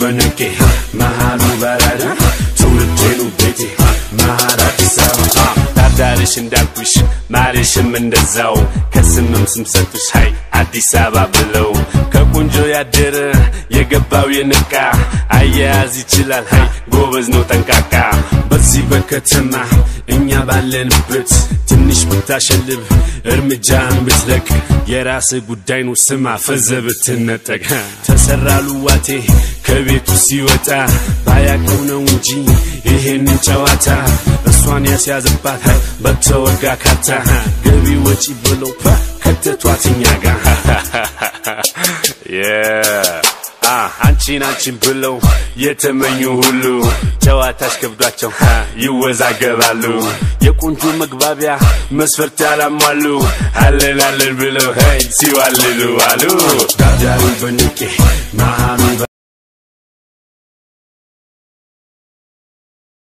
በነቄ መሃሉ በረዳ ትውልዴኑ ቤቴ መሃል አዲስ አበባ ዳርዳርሽ እንዳልኩሽ ማርሽም እንደዛው ከስምም ስም ሰጡሽ ሀይ አዲስ አበባ ብለው ከቆንጆ ያደረ የገባው የነቃ አያያዝ ይችላል ሀይ ጎበዝ ነው ጠንቃቃ በዚህ በከተማ እኛ ባለንበት ትንሽ ብታሸልብ እርምጃን ብትለቅ የራስ ጉዳይ ነው ስማ ፈዘ ብትነጠቅ ተሰራ ሉዋቴ ከቤቱ ሲወጣ ባያቀው ነው እንጂ ይሄንን ጨዋታ እሷን ያስያዘባት ሀይ በተወጋ ካታ ገቢ ወጪ ብለው ፓ ከተቷት እኛ ጋር አንቺን አንቺን ብለው የተመኙ ሁሉ ጨዋታሽ ከብዷቸው ይወዛገባሉ። የቆንጆ መግባቢያ መስፈርት ያላሟሉ አለን አለን ብለው ሄይ ሲዋልሉ አሉ ዳዳሩ በንቄ መሃሉ